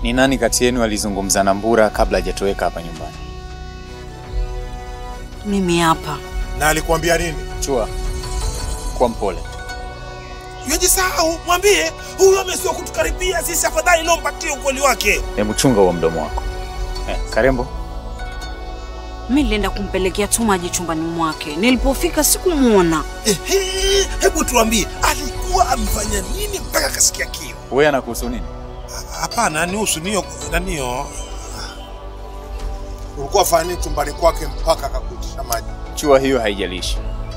Ni nani kati yenu alizungumza na Mbura kabla hajatoweka hapa nyumbani? Mimi hapa. Na alikuambia nini? Chua, kuwa mpole. Yajisahau, mwambie huyu amesiwa kutukaribia sisi, afadhali leo mpatie ukweli wake. Hebu chunga huo mdomo wako. Eh, Karembo, Mimi nilienda kumpelekea tu maji chumbani mwake. Nilipofika sikumuona. Ehe, hebu tuambie alikuwa amefanya nini mpaka akasikia kiu? wewe anakuhusu nini? Hapana, ni husu niyo naniyo. Ulikuwa fanya nini chumbani kwake mpaka akakutisha maji? Chua, hiyo haijalishi.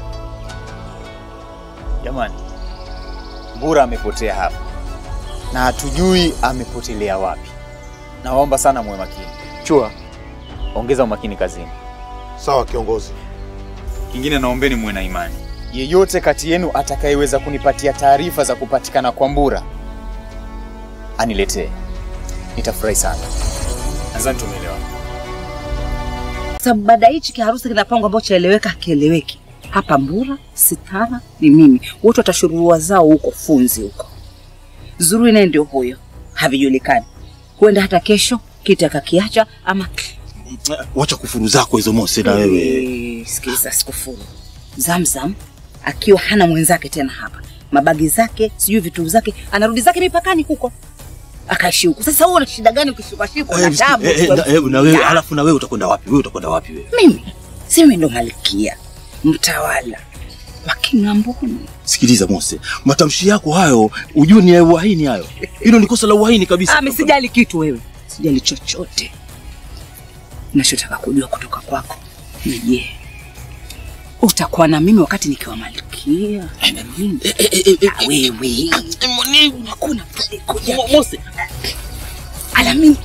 Jamani, Mbura amepotea hapa na hatujui amepotelea wapi. Naomba sana muwe makini. Chua, ongeza umakini kazini. Sawa kiongozi. Kingine naombeni muwe na imani. Yeyote kati yenu atakayeweza kunipatia taarifa za kupatikana kwa Mbura aniletee, nitafurahi sana. Nadhani tumeelewana. Sababu baada ya hichi kiharusi kinapangwa ambacho chaeleweka hakieleweki. Hapa Mbura, Sitara ni mimi. Wote watashururua zao huko funzi huko. Zuri naye ndio huyo. Havijulikani. Huenda hata kesho kiti akakiacha ama Wacha kufuru zako hizo Mose na wewe. Eh, Sikiliza, sikufuru. Zamzam akiwa hana mwenzake tena hapa, mabagi zake sijui vitu zake, anarudi zake mipakani huko akaishi huko. Sasa wewe una shida gani ukishikashikwa na Eh, tabu? eh, eh, na- eh, na wewe alafu na wewe utakwenda wapi? Wewe utakwenda wapi wewe? Mimi si mimi ndo malkia mtawala wa King'amboni. Sikiliza Mose, matamshi yako hayo ujue ni ya uhaini hayo. Hilo ni kosa la uhaini kabisa. Ah, mimi sijali kitu wewe, sijali chochote. Nachotaka kujua kutoka kwako ni je, utakuwa na mimi wakati nikiwa malkia na mimi? Ah, wewe hakuna pale kuja Mose, ala mimi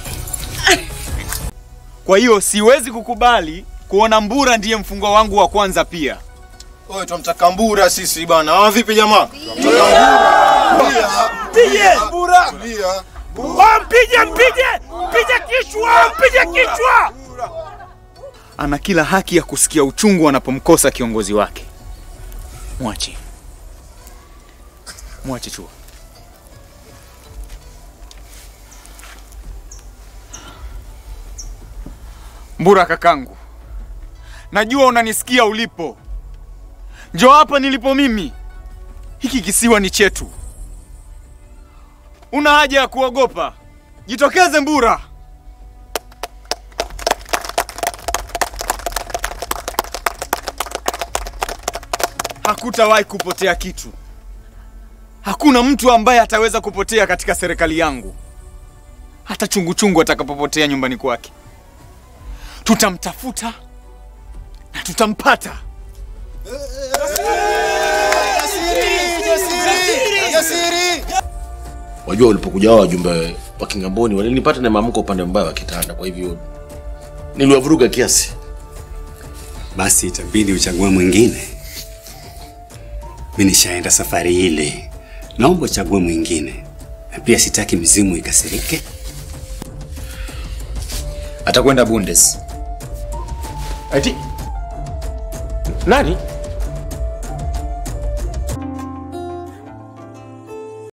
Kwa hiyo siwezi kukubali kuona Mbura ndiye mfungwa wangu wa kwanza pia. Wewe tumtaka Mbura sisi bana. Ah, vipi jamaa? Mpige! Mbura! Tulia. Oh, mpige, mpige! Mpige kichwa, mpige kichwa! Ana kila haki ya kusikia uchungu anapomkosa kiongozi wake. Mwache, mwache Chua. Mbura kakangu, najua unanisikia ulipo. Njoo hapa nilipo mimi. Hiki kisiwa ni chetu. Una haja ya kuogopa. Jitokeze Mbura. Hakutawahi kupotea kitu. Hakuna mtu ambaye ataweza kupotea katika serikali yangu, hata chungu chungu atakapopotea nyumbani kwake. Tutamtafuta na tutampata. wajua ulipokuja hao wajumbe wa Kingamboni walinipata na maamko upande mbaya wa kitanda, kwa hivyo niliwavuruga kiasi. basi itabidi uchague mwingine. Mi nishaenda safari ile, naomba uchague mwingine, na pia sitaki mizimu ikasirike. Atakwenda Bundes. Ati nani?